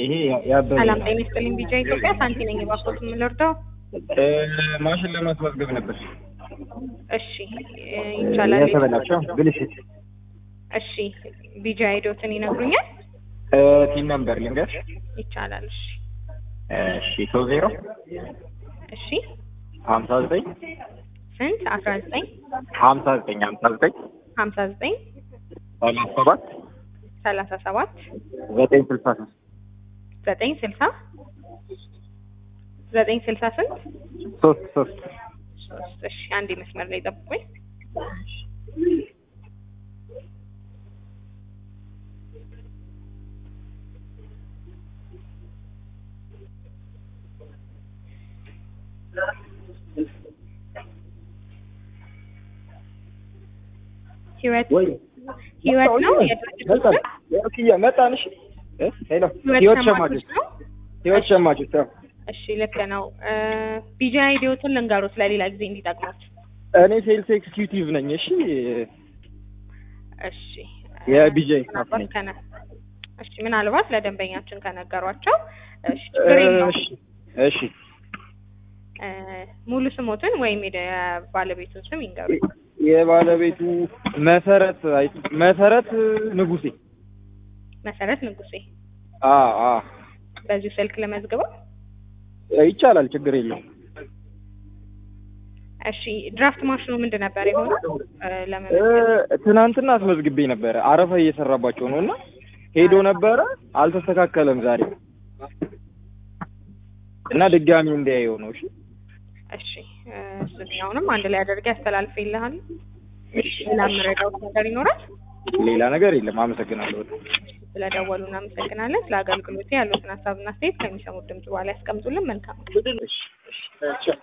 ይሄ ያበበ ሰላም ጤና ይስጥልኝ። ቢጫ ኢትዮጵያ ሳንቲ ነኝ። የባኮት የምንወርደው እ፣ ማሽን ለማስመዝገብ ነበር እሺ እ፣ ይቻላል። የተበላቸው ብልሽት እሺ ቢጃ አይዶትን ይነግሩኛል? እ፣ ቲን ነምበር ልንገር ይቻላል። እሺ እሺ ሶስት ዜሮ እሺ ሀምሳ ዘጠኝ ስንት አስራ ዘጠኝ ሀምሳ ዘጠኝ ሀምሳ ዘጠኝ ሀምሳ ዘጠኝ ሰላሳ ሰባት ሰላሳ ሰባት ዘጠኝ ስልሳ ሶስት ዘጠኝ ስልሳ ዘጠኝ ስልሳ ስንት ሶስት ሶስት ሶስት እሺ አንዴ መስመር ላይ ጠብቁኝ። ህይወት ወይ ህይወት ነው የድርጅቱ መጣን ስም? ኦኬ መጣን እሺ እ፣ ሄሎ ህይወት ሸማቾች ነው። ህይወት ሸማቾች አዎ እሺ ልክ ነው። ቢጃ አይዲዎትን ልንገሩት ለሌላ ጊዜ እንዲጠቅሙት። እኔ ሴልስ ኤክስኪዩቲቭ ነኝ እሺ እሺ የቢጃይ ስታፍ ምናልባት ነኝ ከነ እሺ ምናልባት ለደንበኛችን ከነገሯቸው እሺ ችግር የለውም። እሺ እሺ እ፣ ሙሉ ስሞትን ወይም የባለቤቱን ስም ይንገሩ። የባለቤቱ መሰረት አይ- መሰረት ንጉሴ መሰረት ንጉሴ። አ አ በዚሁ ስልክ ለመዝግበው። ይቻላል ችግር የለውም እሺ ድራፍት ማሽኑ ምንድን ነበር የሆነው? እ፣ እ፣ ለመመዝገብ ትናንትና አስመዝግቤ ነበረ አረፋ እየሰራባቸው ነው እና ሄዶ ነበረ አልተስተካከለም ዛሬ እና ድጋሚ እንዲያየው ነው እሺ እሺ እ፣ እሱኛውንም አንድ ላይ አድርጌ አስተላልፌልሃል። ሌላ የምረዳውት ነገር ይኖራል? ሌላ ነገር የለም አመሰግናለሁ በጣም ስለደወሉ እናመሰግናለን። ስለ አገልግሎት ያሉትን ሀሳብና አስተያየት ከሚሰሙት ድምጽ በኋላ ያስቀምጡልን። መልካም እሺ እሺ